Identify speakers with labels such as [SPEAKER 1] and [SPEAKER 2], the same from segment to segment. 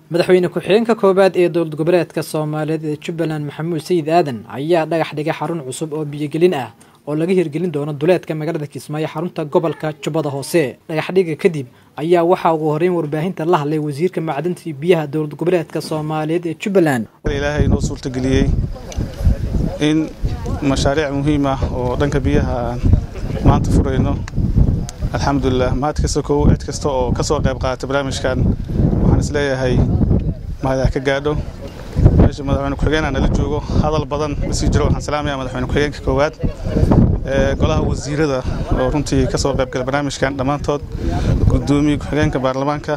[SPEAKER 1] madaxweyne ku-xigeenka koowaad ee dowlad goboleedka soomaaliyeed ee jubbaland maxamuud sayid aadan ayaa dhagax dhigay xarun cusub oo biyogelin ah oo laga hirgelin doono duleedka magaalada kismaayo xarunta gobolka jubbada hoose dhagaxdhiga kadib ayaa waxaa ugu horeyn warbaahinta la hadlay wasiirka macdanta iyo biyaha dowlad goboleedka soomaaliyeed ee jubbaland
[SPEAKER 2] ilaahay inoo suurtageliyey in mashaariic muhiim ah oo dhanka biyaha aan maanta furayno alxamdulilah mahad kasta kow cid kasta oo ka soo qayb qaata barnaamijkan waxaan isleeyahay mahadaha ka gaadho meesha madaxweyne ku-xigeenaa nala joogo hadal badan ma sii jiro waxaan salaamayaa madaxweyne ku-xigeenka koowaad golaha wasiirada oo runtii ka soo qayb gala barnaamijkan dhammaantood gudoomiye ku-xigeenka baarlamaanka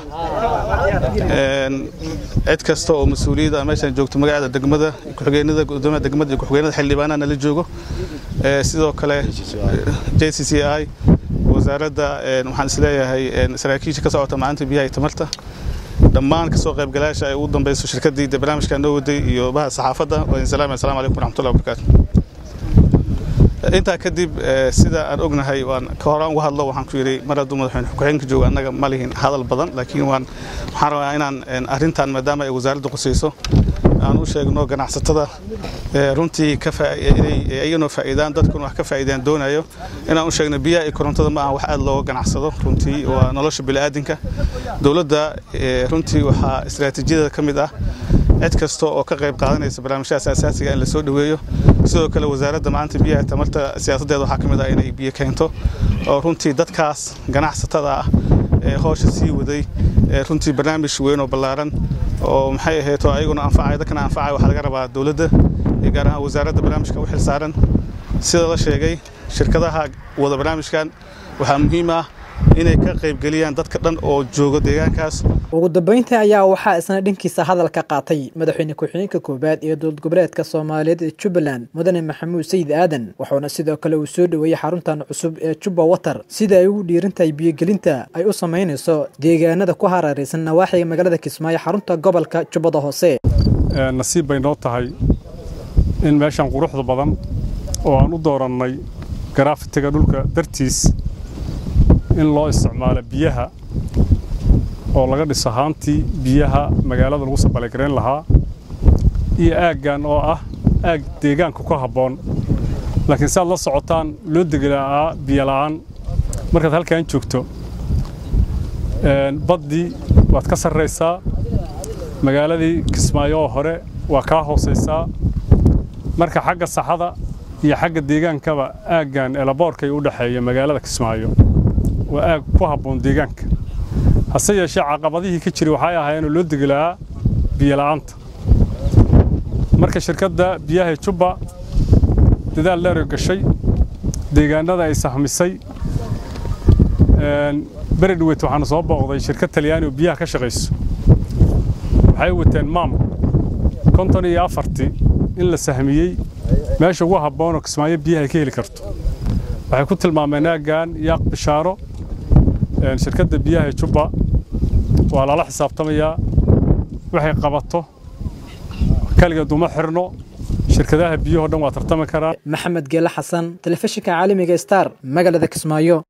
[SPEAKER 2] cid kasta oo mas-uuliyadda meeshaan joogto magacada degmada ku-xigeenada gudoomiyaha degmada iyo ku-xigeenada xildhibaanaha nala joogo sidoo kale j c c i wasaaradda waxaan isleeyahay saraakiisha ka socota maalinta biyaha iyo tamarta dhammaan kasoo qaybgalayaasha ay ugu dambeyso shirkaddii de barnaamijkan noo waday iyo baha saxaafadda waa salaam assalamu calaykum waraxmatullahi wabarakaatu intaa kadib sida aan ognahay waan ka horaan uga hadlo waxaan ku yidhi mar hadduu madaxweyne ku-xigeenka joogo annaga ma lihin hadal badan laakiin waan waxaan rabaa inaan arrintan maadaama ay wasaaraddu qusayso aan u sheegno ganacsatada runtii inay iyanoo faa'iidaan dadkuna wax ka faa'iidaan doonayo inaan u sheegno biyaha iyo korontada ma aha wax aad looga ganacsado runtii waa nolosha bini'aadinka dowladda runtii waxaa istiraatiijiyada ka mid ah cid kasta oo ka qayb qaadanaysa barnaamijyadaas asaasiga in la soo dhoweeyo sidoo kale wasaaradda maanta biyaha tamarta siyaasaddeeda waxaa ka mid ah inay biyo keento oo runtii dadkaas ganacsatada ah ee hoosha sii waday runtii barnaamij weyn oo ballaaran oo maxay ahayd oo ayaguna anfacaya dadkana anfacaya waxaa laga rabaa dowladda iyo gaar ahaan wasaaradda barnaamijka u xil saaran sida la sheegay shirkadaha wada barnaamijkan waxaa muhiim ah inay ka qaybgeliyaan dadka dhan oo jooga deegaankaas
[SPEAKER 1] ugu dambeyntii ayaa waxaa isna dhankiisa hadalka qaatay madaxweyne ku-xigeenka koowaad ee dowlad goboleedka soomaaliyeed ee jubbaland mudane maxamuud sayid aadan wuxuuna sidoo kale uu soo dhoweeyey xaruntan cusub ee jubba water sida ay ugu dhiirantahay biyogelinta ay u samaynayso deegaanada ku hareeraysan nawaaxiga magaalada kismaayo xarunta gobolka jubbada hoose
[SPEAKER 3] nasiib bay noo tahay in meeshan quruxda badan oo aan u doorannay garaafitiga dhulka dartiis in loo isticmaalo biyaha oo laga dhiso haantii biyaha magaalada lagu sabalagarayn lahaa iyo aaggan oo ah aag deegaanka ku habboon laakiin si aad la socotaan loo degelaa biyo la'aan markaad halkan joogto baddii waad ka sarraysaa magaaladii kismaayo oo hore waa kaa hoosaysaa marka xagga saxada iyo xagga deegaankaba aaggan elaboorkay u dhexeeya magaalada kismaayo waa aag ku habboon deegaanka hase yeeshee caqabadihii ka jiray waxay ahaayeenoo loo degelaa biyola'aanta marka shirkadda biyaha jubba dadaal dheero gashay deegaanada ay sahmisay beri dhaweyt waxaana soo booqday shirkad talyaani oo biyaha ka shaqayso waxay wateen maam konton iyo afartii in la sahmiyey meesha ugu habboonoo kismaayo biyaha ay ka heli karto waxay ku tilmaameen aaggan yaaq bishaaro shirkadda biyaha jubba waa lala xisaabtamayaa waxay qabato kaligeed uma xirno shirkadaha biyahoo dhan waa tartami karaan
[SPEAKER 1] maxamed geele xasan telefishinka caalamiga star magaalada kismaayo